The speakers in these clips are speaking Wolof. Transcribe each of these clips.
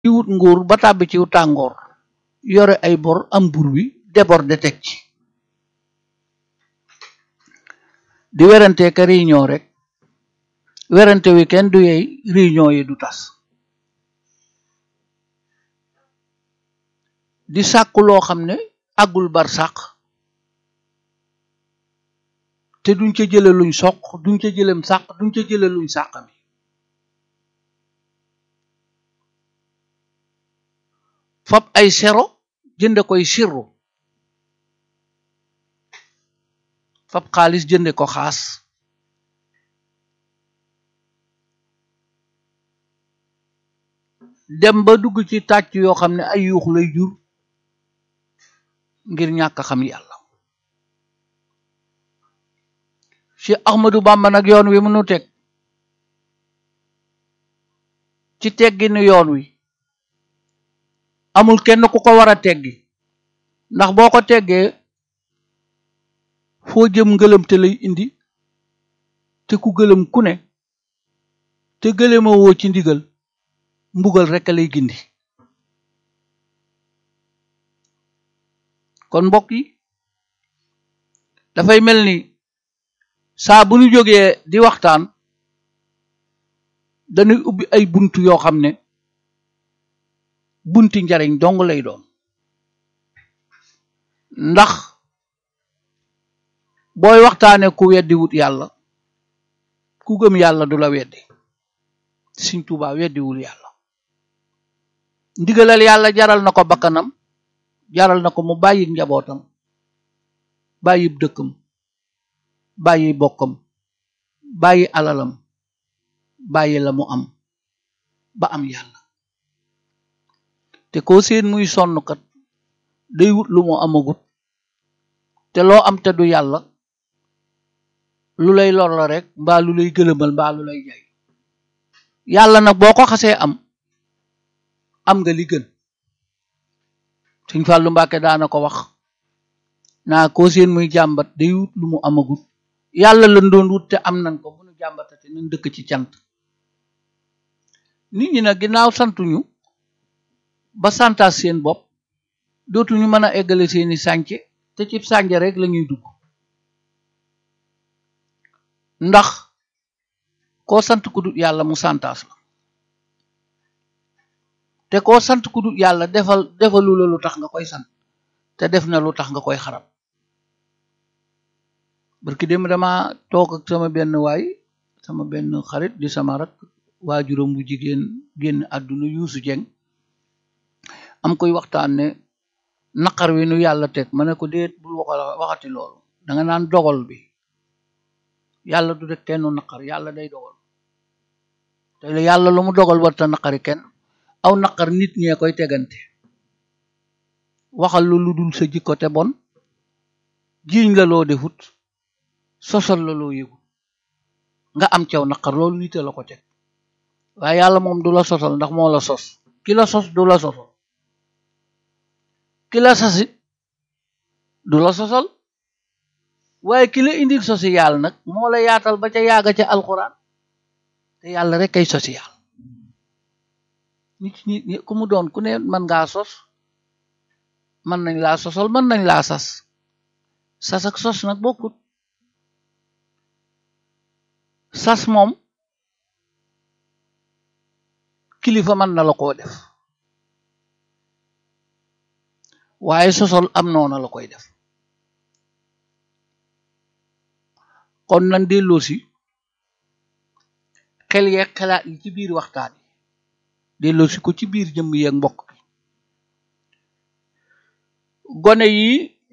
di wut nguur ba tàbbi ci tàngoor yore ay bor am bur wi déborde teg ci di werante ka réunion rek werante wi kenn du yey réunion yi du tas di sàkku loo xam ne àggul bar sàq te duñ ca jële luñ soq duñ ca jëlem sàq duñ ca jële luñ sàq mi fab ay sero jënde koy sirru fab xaalis jënde ko xaas dem ba dugg ci tàcc yoo xam ne ay yuux lay jur ngir ñàkk xam yàlla ci Ahmadu Bamba nag yoon wi mënu teg ci tegginu yoon wi amul kenn ku ko war a teggi ndax boo ko teggee foo jëm ngëlëm te lay indi te ku gëlëm ku ne te gëlëma woo ci ndigal mbugal rekk lay gindi kon mbokk yi dafay mel ni saa bu ñu jógee di waxtaan dañuy ubbi ay bunt yoo xam ne bunti njariñ dong lay doon ndax booy waxtaane ku weddi wut yàlla ku gëm yàlla du la weddi Sëriñ Tuubaa weddiwul yàlla ndigalal yàlla jaral na ko bakkanam jaral na ko mu bàyyi njabootam bàyyi dëkkam bàyyi bokkam bàyyi alalam bàyyi la mu am ba am yàlla te koo seen muy sonn kat day wut lu mu amagut te loo am te du yàlla lu lay lor la rek mbaa lu lay gëlëmal mbaa lu lay jay yàlla nag boo ko xasee am am nga li gën Sëñ Fàllu Mbàkke daana ko wax naa koo seen muy jàmbat day wut lu mu amagut yàlla lan doon wut te am nañ ko bu nu jàmbatate nañ dëkk ci cant nit ñi nag ginnaaw santuñu ba santaas seen bopp dootuñu mën a eggale seeni sànce te ci sànce rek lañuy dugg ndax koo sant ku dut yàlla mu santaas la te koo sant ku dut yàlla defal defalu la lu tax nga koy sant te def na lu tax nga koy xarab barki dem dama toog ak sama benn waay sama benn xarit di sama rak waajuram bu jigéen génn àdduna yuusu jeng am koy waxtaan ne naqar wi nu yàlla teg ma ne ko déet bul waxa waxati loolu danga naan dogal bi yàlla du def kenn naqar yàlla day dogal te yàlla lu mu dogal warta naqari kenn aw naqar nit ñee koy tegante waxal lu lu dul sa jikko te bon jiiñ la loo defut sosal la loo yëgut nga am caw naqar loolu nite la ko teg waaye yàlla moom du la sosal ndax moo la sos ki la sos du la sosal ki la sasit du la sosal waaye ki la indil social nag moo la yaatal ba ca yaaga ca alxuraan te yàlla rek kay social nit ñi ku mu doon ku ne mën ngaa sos mën nañ laa sosal mën nañ laa sas sas ak sos nag bokkut sas moom kilifa mën na la koo def waaye sosol am noona la koy def kon nan delloo si xel yeeg xalaat yi ci biir waxtaan yi delloo si ko ci biir jëmm yeeg mbokk bi gone yi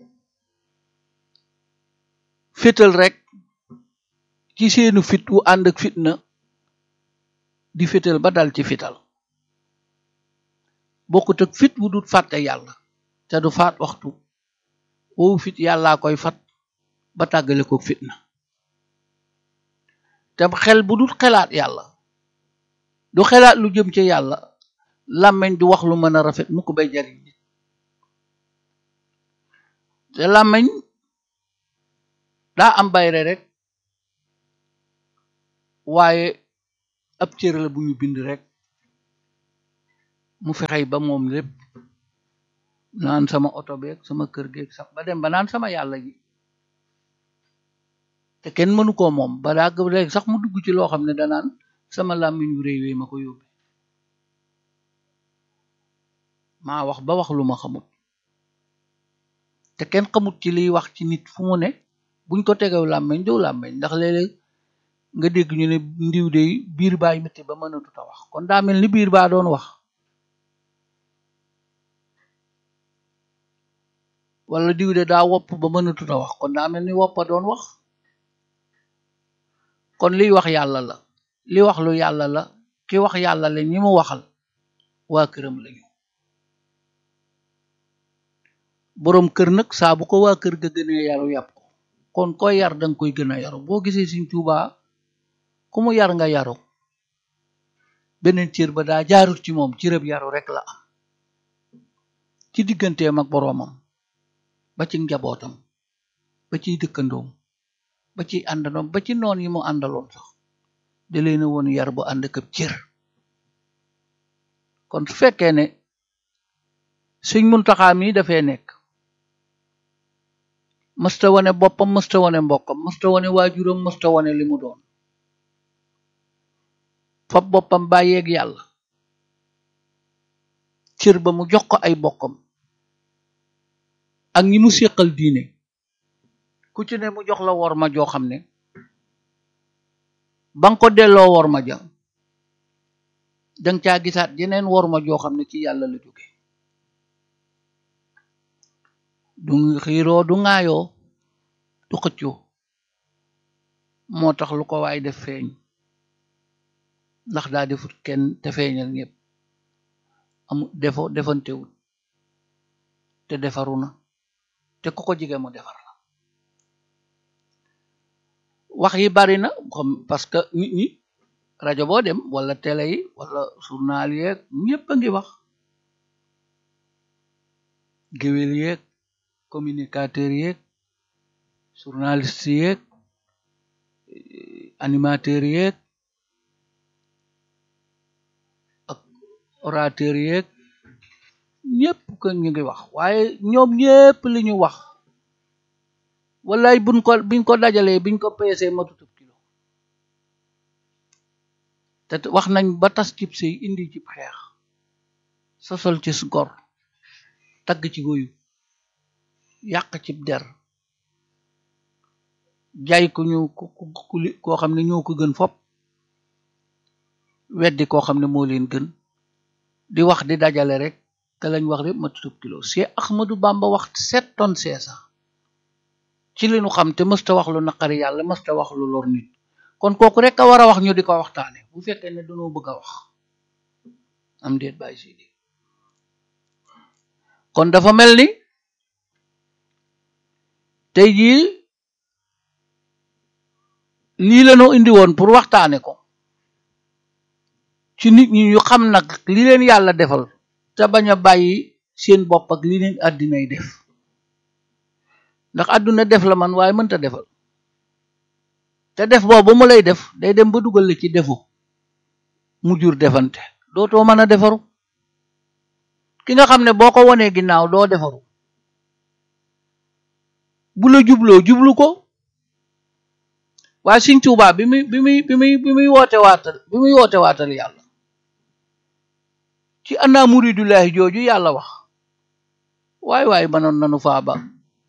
fétal rek ci seenu fit wu ànd ak fitna di fétal ba dal ci fital bokkut ak fit wu dut fàtte yàlla te du faat waxtu woowu fit yàllaa koy fat ba tàggale ko fitna te xel bu dul xelaat yàlla du xelaat lu jëm ci yàlla làmmeñ du wax lu mën a rafet mu ko bay jariñ nit te làmmeñ daa am bayre rek waaye ab cër la bu ñu bind rek mu fexey ba moom lépp naan sama oto beeg sama kër geeg sax ba dem ba naan sama yàlla ji te kenn mënu koo moom ba daa léegi sax mu dugg ci loo xam ne danaan sama làmmiñ wu réy wee ma ko yóbbe maa wax ba wax lu ma xamut te kenn xamut ci liy wax ci nit fu mu ne buñ ko tegew làmmiñ doo làmmiñ ndax léeg-léeg nga dégg ñu ne ndiw de biir baay métti ba mënatut a wax kon daa mel ni biir baa doon wax wala diw de daa wopp ba mënatut a wax kon daa mel ni woppa doon wax kon liy wax yàlla la li wax lu yàlla la ki wax yàlla la ñi mu waxal waa këram lañu boroom kër nag saa bu ko waa kër ga gënee yaru yàpp ko kon koy yar danga koy gën a yaru boo gisee Sëriñ Tuubaa ku mu yar nga yaru beneen cër ba daa jaarut ci moom cërëb yaru rek la am ci digganteem ak boroomam ba ci njabootam ba ciy dëkkandoom ba ciy àndandoom ba ci noon yi mu àndaloon sax da leen a woon yar bu ànd ak cër kon su fekkee ne Sëriñ Muntaxaa mi dafee nekk mësta wane boppam mësta wane mbokkam mësta wane waajuram mësta wane li mu doon fab boppam bàyyeeg yàlla cër ba mu jox ko ay bokkam ak ñi mu séqal diine ku ci ne mu jox la wor ma joo xam ne ba nga ko delloo wor ma ja danga caa gisaat yeneen wor ma joo xam ne ci yàlla la jóge du xiiroo du ŋaayoo du xëccoo moo tax lu ko waay def feeñ ndax daa defut kenn te feeñal ñëpp amu defo defantewut te defaru na te ku ko jige mu defar la wax yi bari na xam parce que nit ñi rajo boo dem wala télé yi wala journal yeeg ñëpp a ngi wax géwél yeeg communicateur yeeg journaliste yeeg animateur yeeg ak orateur yeeg ñëpp ko ñu ngi wax waaye ñoom ñëpp li ñu wax wallaay buñ ko biñ ko dajalee biñ ko peesee matutub kilo te wax nañ ba tas cib sëy indi cib xeex sosol ci gor tagg ci goyu yàq cib der jaay ku ñu koo xam ne ñoo ko gën fop weddi koo xam ne moo leen gën di wax di dajale rek te lañ wax rek ma tutub kilo Cheikh Ahmadou Bamba wax sept tonnes seesa ci li nu xam te mësta wax lu naqari yàlla mësta wax lu lor nit kon kooku rek a war a wax ñu di ko waxtaane bu fekkee ne dañoo bëgg a wax am déet bàyyi si di kon dafa mel ni tey jii lii la ñu indi woon pour waxtaane ko ci nit ñi ñu xam nag li leen yàlla defal te bañ a bàyyi seen bopp ak li leen àddinay def ndax àdduna def la man waaye mënta defal te def boobu mu lay def day dem ba dugal la ci defu mu jur defante dootoo mën a defaru ki nga xam ne boo ko wonee ginnaaw doo defaru bu la jubloo jublu ko waaye Sëriñ Tuubaa bi muy bi muy bi muy bi muy woote waatal bi muy woote waatal yàlla ci ana muridullahi jooju yàlla wax waaye waaye mënoon nanu faa ba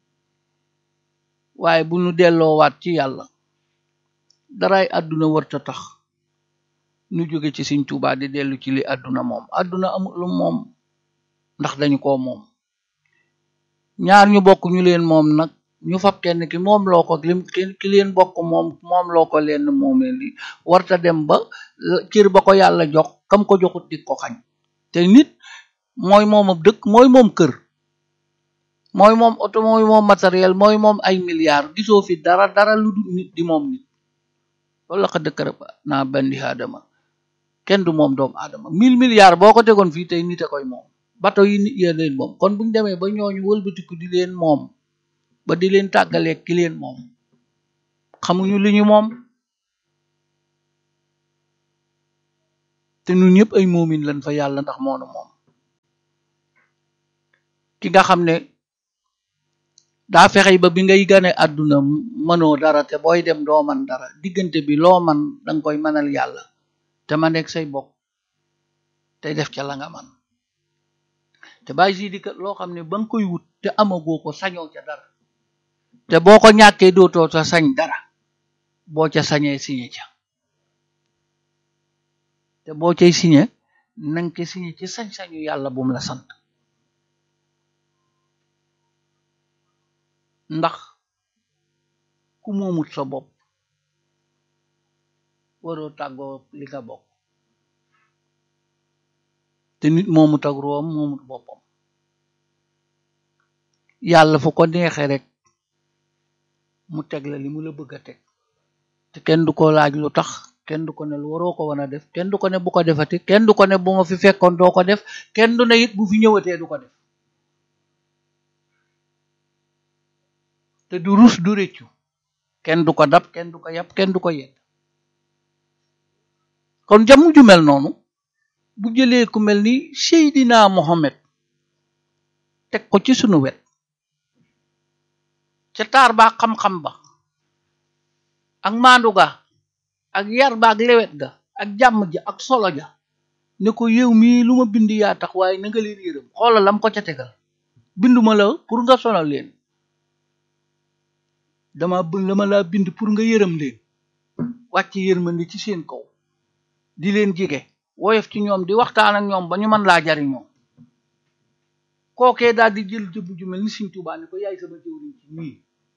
waaye bu nu delloo waat ci yàlla daraay àdduna warta tax nu jóge ci Sëriñ Tuubaa di dellu ci li àdduna moom àdduna amul lu moom ndax dañu ko moom ñaar ñu bokk ñu leen moom nag ñu fab kenn ki moom loo ko lim ki leen bokk moom moom loo ko leen moomee li warta dem ba cër ba ko yàlla jox kam ko joxut di ko xañ te nit mooy moom ab dëkk mooy moom kër mooy moom oto mooy moom matériel mooy moom ay milliards gisoo fi dara dara lu du nit di moom nit loolu la ko dëkk rek naa bandi aadama kenn du moom doomu aadama mille milliards boo ko tegoon fii tey nit a koy moom bato yi nit yee leen moom kon buñu demee ba ñooñu wëlbatiku di leen moom ba di leen tàggaleeg ki leen moom xamuñu li ñu moom te ñun ñëpp ay moomin lañ fa yàlla ndax moonu moom ki nga xam ne daa fexe ba bi ngay gane àdduna mënoo dara te booy dem doo man dara diggante bi loo man danga koy mënal yàlla te ma nekk say bokk tey def ca la nga man te bàyyi si di kat loo xam ne ba nga koy wut te amagoo ko sañoo ca dara te boo ko ñàkkee dootoo sa sañ dara boo ca sañee signé ca te boo cay signé nanga ko signé ci sañ-sañu yàlla bum la sant ndax ku moomut sa bopp waroo tàggoo li nga bokk te nit moomut ak room moomut boppam yàlla fu ko neexee rek mu teg la li mu la bëgg a teg te kenn du ko laaj lu tax kenn du ko ne lu waroo ko wan a def kenn du ko ne bu ko defati kenn du ko ne bu ma fi fekkoon doo ko def kenn du ne it bu fi ñëwatee du ko def te du rus du réccu kenn du ko dab kenn du ko yàpp kenn du ko yedd kon jamu ju mel noonu bu jëlee ku mel ni Seydina Mohamed teg ko ci sunu wet ca taar ba xam-xam ba ak maandu ga ak yar ba ak lewet ga ak jàmm ja ak solo ja ne ko yow mii lu ma bind yaa tax waaye na nga leen yërëm xoolal lam ko ca tegal binduma la pour nga sonal leen dama bëgg dama laa bind pour nga yërëm leen wàcc yërmande ci seen kaw di leen jege woyof ci ñoom di waxtaan ak ñoom ba ñu mën laa jariñoo kookee daal di jël jëbb ju mel ni Sëriñ Tuubaa ne ko yaay sama jëwriñ ci ñii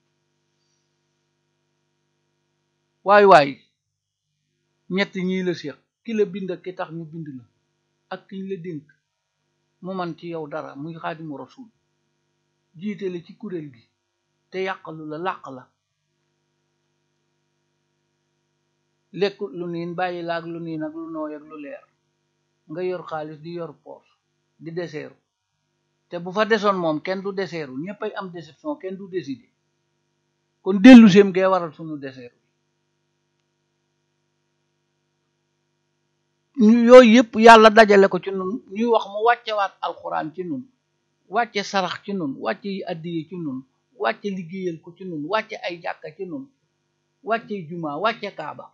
waay waay ñett ñii la séex ki la bind ak ki tax ñu bind la ak kiñ la dénk mu man ci yow dara muy Xaadimu Rasuul jiite la ci kuréel gi te yàqalu la làq la lekkut lu niin bàyyi la ak lu niin ak lu nooy ak lu leer nga yor xaalis di yor poos di deseeru te bu fa desoon moom kenn du deseeru ñëppay am déception kenn du décider kon dellu seem gee waral sunu deseeru ñu yooyu yëpp yàlla dajale ko ci nun ñuy wax mu wàccewaat alxuraan ci nun wàcce sarax ci nun wàcce yi addiye ci nun wàcce liggéeyal ko ci nun wàcce ay jàkka ci nun wàcce juma wàcce kaaba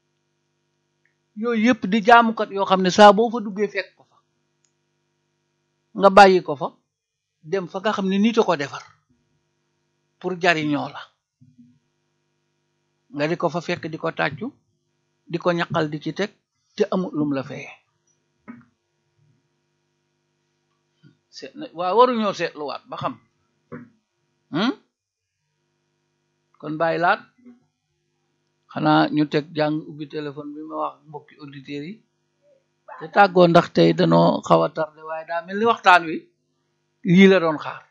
yooyu yëpp di jaamukat yoo xam ne saa boo fa duggee fekk ko fa nga bàyyi ko fa dem fa nga xam ne nit a ko defar pour jariñoo la nga di ko fa fekk di ko tàccu di ko ñaqal di ci teg te amul lum la feye seet na waaw waruñoo seetluwaat ba xam kon bàyyi laat xanaa ñu teg jàng ubbi téléphone bi ma wax mbokki auditeurs yi te tàggoo ndax tey danoo xaw a tardé waaye daa mel ni waxtaan wi lii la doon xaar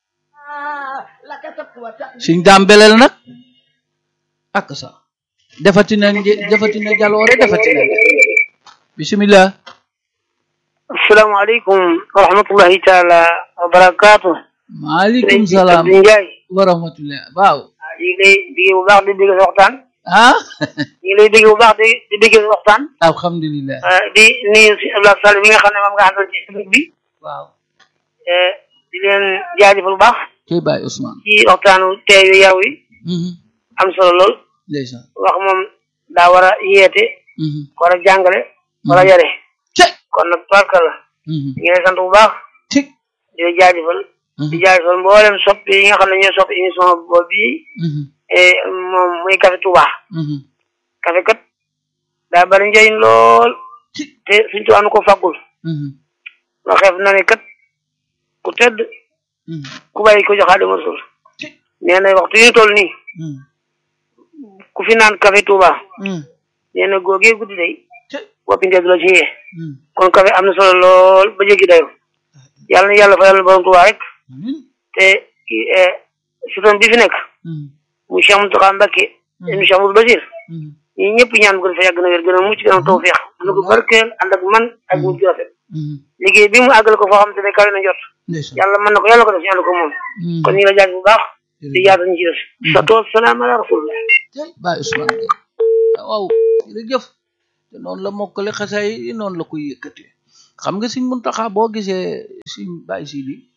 suñ daam beleel nag ak sa defati na defati na jaloore defati na bismillah asalaamaaleykum wa rahmatullahi taala wa barakaatu maaleykum salaam Abdou Ndiaye wa rahmatullah waaw ñu ngi lay digge bu baax di digge sa waxtaan ah ñu ngi lay digge bu baax di di digge sa waxtaan alhamdulillah di nuyu si Abdoulaye Sall bi nga xam ne moom nga àndal ci public bi waaw di leen jaajëfal bu baax kay Baye Ousmane ci waxtaanu tey yu yaw yi am solo lool ndeysaan wax moom daa war a yeete war a jàngale war a yare ce kon nag tubarka la ñu ngi lay sant bu baax tig di la jaajëfal di jaajëfal mboolem sopp yi nga xam ne ñooy sopp émission boobu bii moom muy Café Touba café kat daa bari njëriñ lool te suñ tubaab nu ko faggul waxeef na ne kat ku tedd ku bàyyi ko joxaa dama suul nee na waxtu yi ñu toll nii ku fi naan café Touba nee na googee guddi day boppi ndee du la ci yee kon café am na solo lool ba jéggi dayo yàlla na yàlla fa yàlla borom Touba rek te kii sutoon bi fi nekk mu Cheikh Mountakha Mbacké mu Cheikh Moussa Basir ñi ñëpp ñaan gën fa yàgg na wér gën a mucc gën a tawfeex ànd ko barkeel ànd ak man ak mucc rafet liggéey bi mu àggal ko foo xam te ne kawe na jot yàlla mën na ko yàlla ko def ñu ànd ko moom kon ñu ngi la jaaj bu baax di yaata ñu ci def sa tool salaam ala rasulillah Baye Ousmane waaw jërëjëf te noonu la mokkale xasaay yi noonu la koy yëkkatee xam nga Sëriñ Muntaxa boo gisee Sëriñ Baye Sidi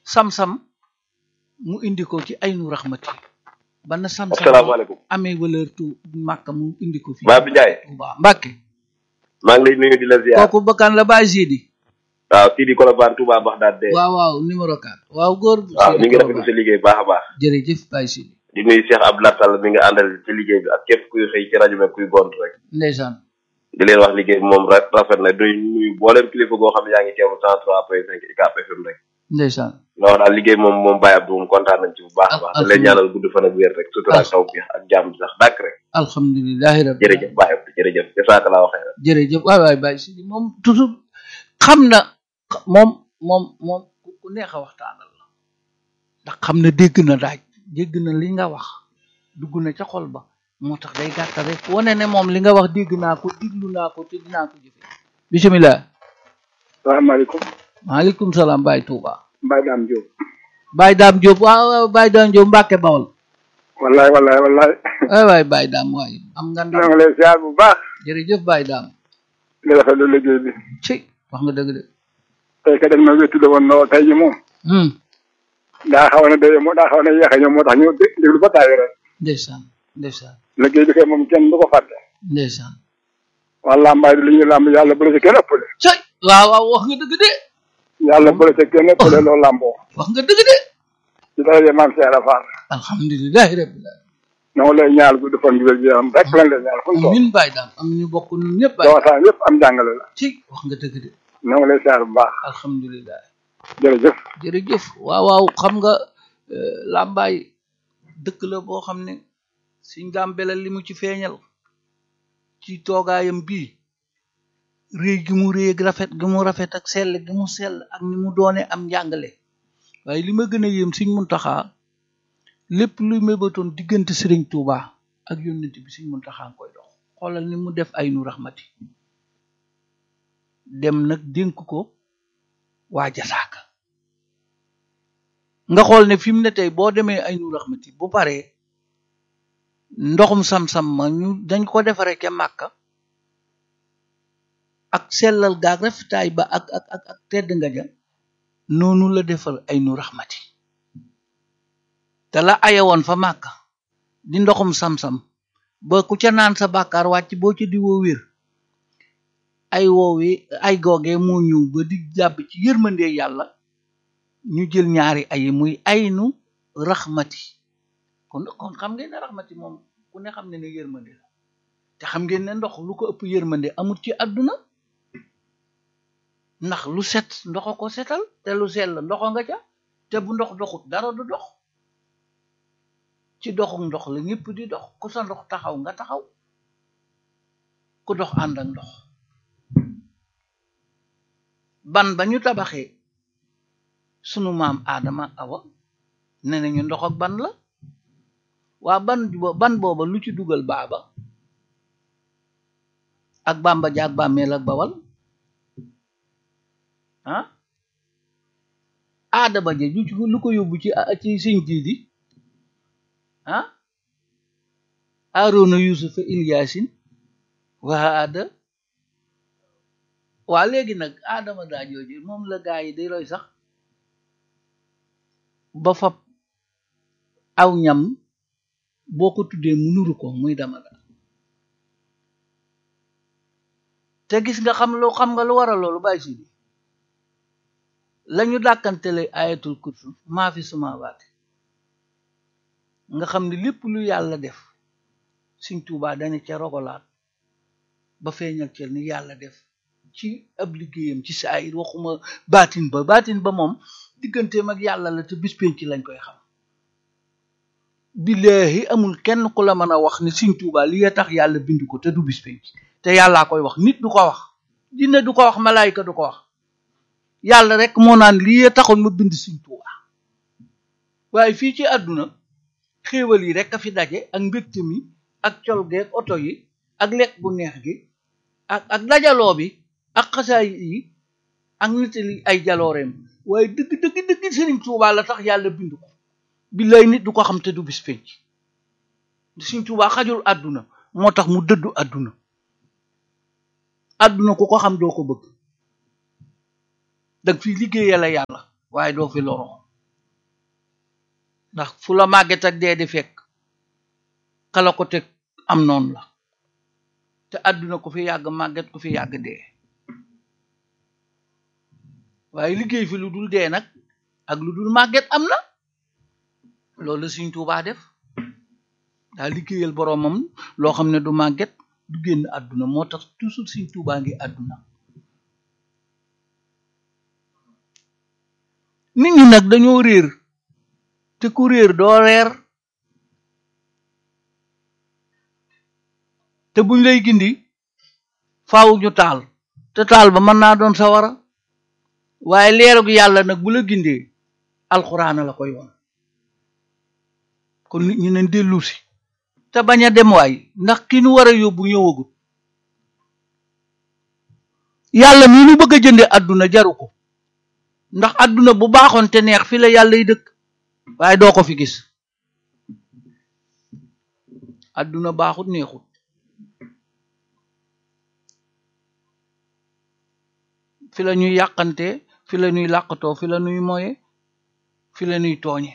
sam-sam mu indi ko ci aynu raxmati ba na sam-sam asalaamaaleykum amee valeur tu màkka mu indi ko fii Baye Abdou Ndiaye Touba Mbàkke maa ngi lay nuyu di la ziar kooku bakkan la Baye Sidi waaw Sidi Kolobane Touba Baxdaad de waaw waaw numéro 4 waaw góor waaw Sidi ñu ngi rafetlu Kolobane. sa liggéey baax a baax jërëjëf Baye Sidi di nuyu Cheikh Abdoulaye Sall mi nga àndal ci liggéey bi ak képp kuy xëy ci rajo bi ak kuy gont rek ndeysaan di leen wax liggéey bi moom ra- rafet na duy nuyu booleem kilifa goo xam ne yaa ngi teewlu cent trois point cinq ICAP FM rek ndeysaan nga wax daal liggéey moom moom Baye Abdou moom kontaan nañ ci bu baax a baax di leen ñaanal gudd fan ak wér rek sutura ak taw bi ak jàmm sax dàkk rek alhamdulilahi rabbi jërëjëf Baye Abdou jërëjëf jasaaka laa waxee rek jërëjëf waay waay Baye Sidi moom toujours xam na moom moom moom ku ku neex a waxtaanal la ndax xam na dégg na daaj dégg na li nga wax dugg na ca xol ba moo tax day gàttal rek wane ne moom li nga wax dégg naa ko diglu naa ko te dinaa ko jëfe bisimilah salaamaaleykum maaleykum salaam Baye Touba Mbaye Dame Diop Baye Dame Diop waaw waaw Baye Dame Diop Mbàkke Bawol wallaay wallaay wallaay waay waay Baye Dame waay am nga ñoo ndam ngi lay ziar bu baax jërëjëf Baye Dame di rafetlu liggéey bi ci wax nga dëgg de tey ka dañ ma wéttu woon lool tey ji moom hmm daa xaw na day moo daa xaw na yéex a ñëw moo tax ñu dé- déglu ba tàyyi rek ndeysaan ndeysaan liggéey bi kay moom kenn du ko fàtte ndeysaan wala mbaay du li ñuy làmb yàlla bu la ci kenn ëppale cay waaw waaw wax nga dëgg de yàlla bu la ci kenn ëppale loolu làmboo wax nga dëgg de ci daraje maam Cheikh Rafal alhamdulilahi rabbil alamin ñoo lay ñaal gudd fan gi wér gi yaram rek lañ lay ñaal fu mu toll amin Baye Dame am ñu bokk ñun ñëpp doo Baye waxtaan yëpp am jàngale la ci wax nga dëgg de ñoo ngi lay ziar bu baax alhamdulilah jërëjëf jërëjëf waaw waaw xam nga euh, làmbaay dëkk la boo xam ne suñ dàmbele li mu ci feeñal ci toogaayam bii réy gi mu réy ak rafet gi mu rafet ak sell gi mu sell ak ni mu doone am njàngale waaye li ma gën a yéem Sëriñ Muntaxa lépp luy mébatoon diggante Sëriñ Tuuba ak yónnent bi Sëriñ Muntaxa nga koy dox xoolal ni mu def ay nu raxmati dem nag dénk ko waa jasaaka nga xool ne fi mu ne tey boo demee ay nu raxmati bu paree ndoxum sam-sam ma ñu dañ ko defare ca màkka ak sellal gaag rafetaay ba ak ak ak ak tedd nga ja noonu la defal ay nu raxmati te la ayewoon fa màkka di ndoxum sam-sam ba ku ca naan sa bàkkaar wàcc boo ca di woo wér ay woowi ay googee moo ñëw ba di jàpp ci yërmandee yàlla ñu jël ñaari ay muy aynu raxmati kon kon xam ngeen ne raxmati moom ku ne xam ne ne yërmande la te xam ngeen ne ndox lu ko ëpp yërmande amul ci àdduna ndax lu set ndoxa ko setal te lu sell ndoxa nga ca te bu ndox doxut dara du dox ci doxuk ndox la ñëpp di dox ku sa ndox taxaw nga taxaw ku dox ànd ak ndox ban ba ñu tabaxee sunu maam aadama awa ne nañu ndox ak ban la waa ban bo- ban booba lu ci dugal baaba ak bamba jaag bàmmeel ak bawal ah aadama ja ju ci lu ko yóbbu ci ci siñ jiidi ah aarona yusufa ilyasin waa aada waa léegi nag aadama daa jooju moom la gaa yi di roy sax ba fab aw ñam boo ko tuddee mu nuru ko muy dama da te gis nga xam lu xam nga lu waral loolu bàyyi si bi lañu dàkkantele ayatul kursu maa fi suma waate nga xam ne lépp lu yàlla def Sëriñ Tuubaa dana ca rogolaat ba feeñal ca ni yàlla def ci ab liggéeyam ci saayir waxuma baatin ba baatin ba moom digganteem ak yàlla la te bis penc lañ koy xam billaahi amul kenn ku la mën a wax ne Sëriñ Tuubaa li ya tax yàlla bind ko te du bis penc te yàllaa koy wax nit du ko wax jinne du ko wax malaayika du ko wax yàlla rek moo naan lii ya taxoon ma bind Sëriñ Tuubaa waaye fii ci àdduna xéewal yi rek a fi daje ak mbégte mi ak col geeg oto yi ak lekk bu neex gi ak ak dajaloo bi ak xasaay yi ak nitali ay jalooreem waaye dëgg dëgg dëgg Sëriñ Tuubaa la tax yàlla bind ko billaay nit du ko xam te du bis penc Sëriñ Tuubaa xajul àdduna moo tax mu dëddu àdduna àdduna ku ko xam doo ko bëgg dag fi liggéeyal la yàlla waaye doo fi loroo ndax fu la màgget ak dee di fekk kala ko teg am noonu la te àdduna ko fi yàgg màgget ko fi yàgg dee waaye liggéey fi lu dul dee nag ak lu dul màgget am na loolu la Sëriñ Tuubaa def daa liggéeyal boroomam loo xam ne du màgget du génn àdduna moo tax toujours Sëriñ Tuubaa ngi àdduna nit ñi nag dañoo réer te ku réer doo reer te buñ lay gindi faaw ñu taal te taal ba mën naa doon sawara waaye leerug yàlla nag bu la gindee alxuraana la koy woon kon nit ñi nañ dellu si te bañ a dem waay ndax ki nu war a yóbbu ñëwagut yàlla mii nu bëgg a jënde àdduna jaru ko ndax àdduna bu baaxoon te neex fi la yàlla yi dëkk waaye doo ko fi gis àdduna baaxut neexut fi la ñuy yàqante fi la ñuy làqatoo fi la ñuy moye fi la ñuy tooñe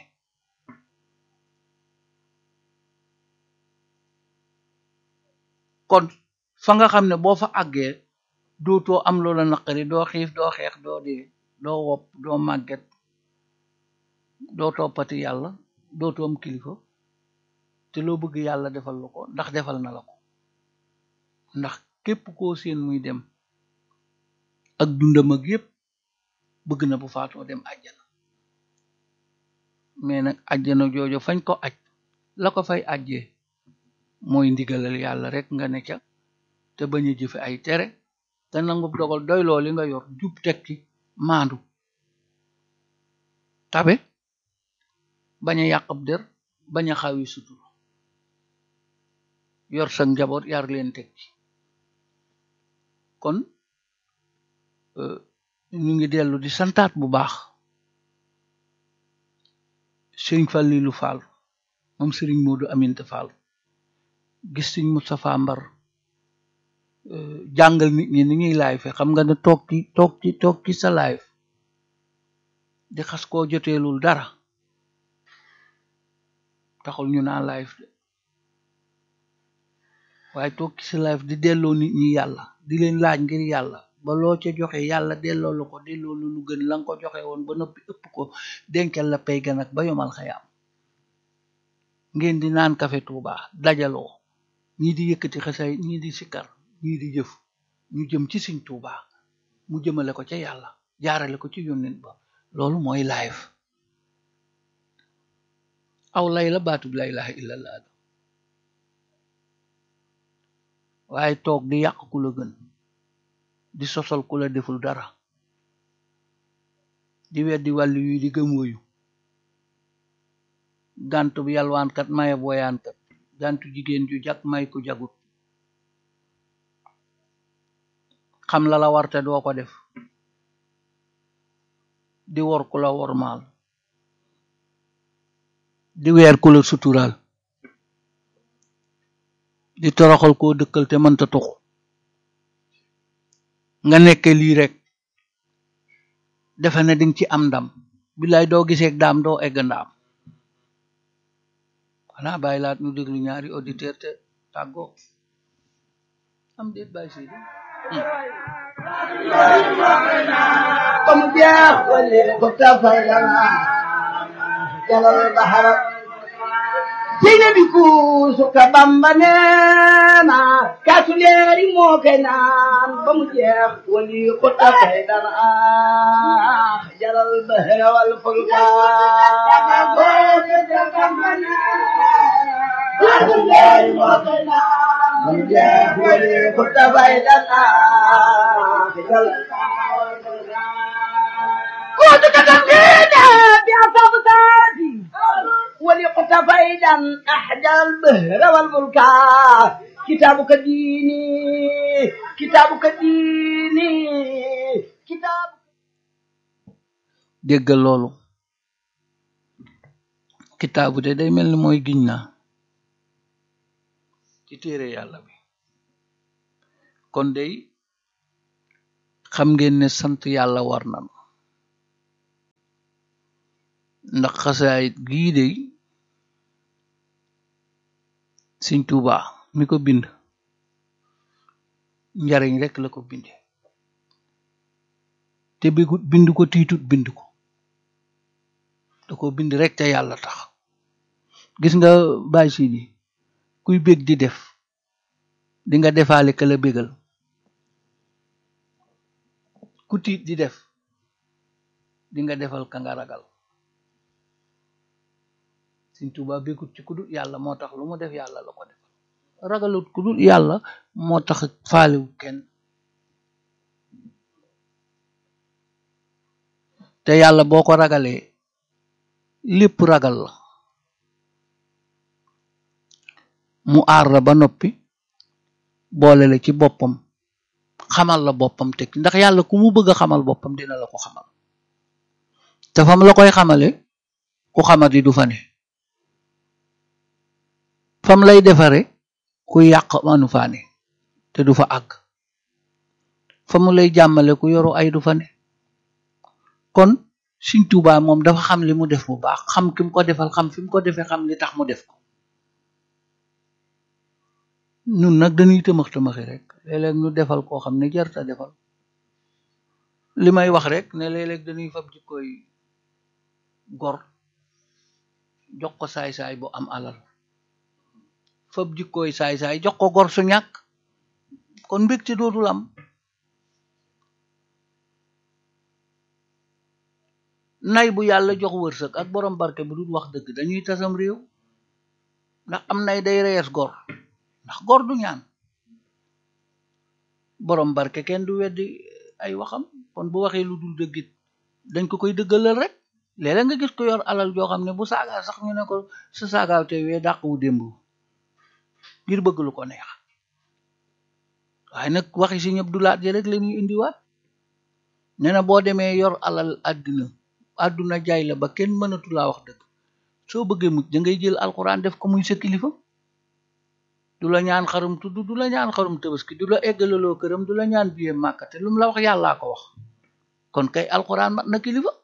kon fa nga xam ne boo fa àggee dootoo am loola naqari doo xiif doo xeex doo dee doo wopp doo màgget doo toppati yàlla dootoo am kilifa te loo bëgg yàlla defal la ko ndax defal na la ko ndax képp koo seen muy dem ak dundam ak yépp bëgg na bu faatoo dem àjjana mais nag àjjana joojo fañ ko aj la ko fay ajjee mooy ndigalal yàlla rek nga ne ca te bañ a jëfe ay tere te nangu dogal doy loo li nga yor jub tekki maandu tabe bañ a yàqab der bañ a xawi sutur yor sa njaboot yar leen tekki kon ñu ngi dellu di santaat bu baax sëriñ Fallilu Fall moom sëriñ Moodu Aminta Fall gis sëriñ Moustapha Mbar jàngal nit ñi ni ñuy live xam nga ne toog ci toog ci toog ci sa live di xas koo joteelul dara taxul ñu naa live de waaye toog ci sa live di delloo nit ñi yàlla di leen laaj ngir yàlla ba loo ca joxe yàlla delloo la ko delloo lu lu gën la nga ko joxe woon ba noppi ëpp ko dencal la pay gan ak ba yomal xayaam ngeen di naan kafe Tuuba dajaloo ñii di yëkkati xasay ñii di sikkar ñii di jëf ñu jëm ci Sëriñ Tuuba mu jëmale ko ca yàlla jaarale ko ci yónnent ba loolu mooy live aw lay la baatub la ilaha illallah waaye toog di yàq ku la gën di sosal ku la deful dara di weddi wàllu yu di gëm woyu gàntu bu yalwaankat maye boyaankat gàntu jigéen ju jag may ku jagut xam la la warte doo ko def di wor ku la wormaal di weer ku la suturaal di toroxal koo dëkkal te mënta tuxu nga nekke lii rek defe ne dinga ci am ndam billaay doo giseeg daam doo egg ndaam xanaa bàyyi laat ñu déglu ñaari auditeur te tàggoo am déet bàyyi si comme jeex wali ko tafay lana jalal bahara seyna bi kuusu ka bamba neena kaasu leeri moo koy naan ba mu jeex wali ko tafay lana jalal bahara wal fulka kaasu leeri moo koy naan ba mu jeex wali ko tafay lana jalal كنت كتبتنا بأصاب سادي ولقت فيدا أحدى البهر والملكا كتابك ديني كتابك ديني كتاب déggal loolu kitaabu de day mel ni mooy giñ naa ci téere yàlla bi kon day xam ngeen ne sant yàlla war nan ndax xasaayit gii de Sëñ Tuuba mi ko bind njariñ rek la ko binde te bi bind ko tiitut bind ko da ko bind rek te yàlla tax gis nga Baay Sidi kuy bég di def di nga defaale ka la bégal ku tiit di def di nga defal ka nga ragal Sëñ Tuuba bégut ci ku dul yàlla moo tax lu mu def yàlla la ko defal ragalut ku dul yàlla moo tax faalewut kenn te yàlla boo ko ragalee lépp ragal la mu aar la ba noppi boole la ci boppam xamal la boppam teg ndax yàlla ku mu bëgg a xamal boppam dina la ko xamal te fam la koy xamale ku xamadi du fa ne fam lay defare ku yàq manu faa ne te du fa àgg fa mu lay jàmmale ku yoru ay du fa ne kon Sëñ Tuubaa moom dafa xam li mu def bu baax xam ki mu ko defal xam fi mu ko defee xam li tax mu def ko ñun nag dañuy tëmax tëmaxi rek léeg-léeg ñu defal koo xam ne jarta defal li may wax rek ne léeg-léeg dañuy fab jikkooy gor jox ko saay-saay bu am alal fab jikkooy saay-saay jox ko gor su ñàkk kon mbégte dootul am nay bu yàlla jox wërsëg ak borom barke bu dul wax dëgg dañuy tasam réew ndax am nay day rees gor ndax gor du ñaan borom barke kenn du weddi ay waxam kon bu waxee lu dul dëggit dañ ko koy dëggalal rek léeg-léeg nga gis ko yor alal joo xam ne bu saagaa sax ñu ne ko sa saagaaw te wee dàq wu démb ngir bëgg lu ko neex waaye nag waxi si ñëpp du laat ji rek la ñuy indiwaat nee na boo demee yor alal àddina àdduna jaay la ba kenn mënatu laa wax dëgg soo bëggee mucc da ngay jël alxuraan def ko muy sa kilifa du la ñaan xarum tudd du la ñaan xarum tabaski du la eggalaloo këram du la ñaan biye màkka te lu mu la wax yàllaa ko wax kon kay alxuraan mat na kilifa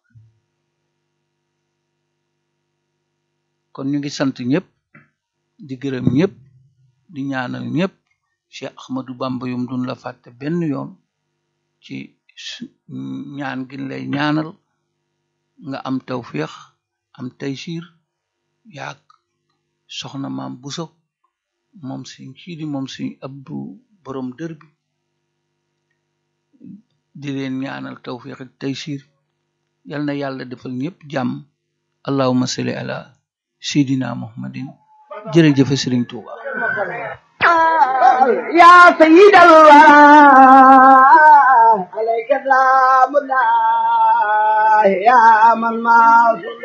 kon ñu ngi sant ñëpp di gërëm ñëpp di ñaanal ñëpp Cheikh Ahmadou Bamba yum duñ la fàtte benn yoon ci ñaan gin lay ñaanal nga am tawféex am taysiir yaag soxna maam buso moom si siidi moom si abdu borom dër bi di leen ñaanal tawféex ak taysiir yal na yàlla defal ñëpp jàmm allahumma salli ala sidina muhammadin jërëjëfe sëriñ tuuba يا سيد الله عليك سلام الله يا من ما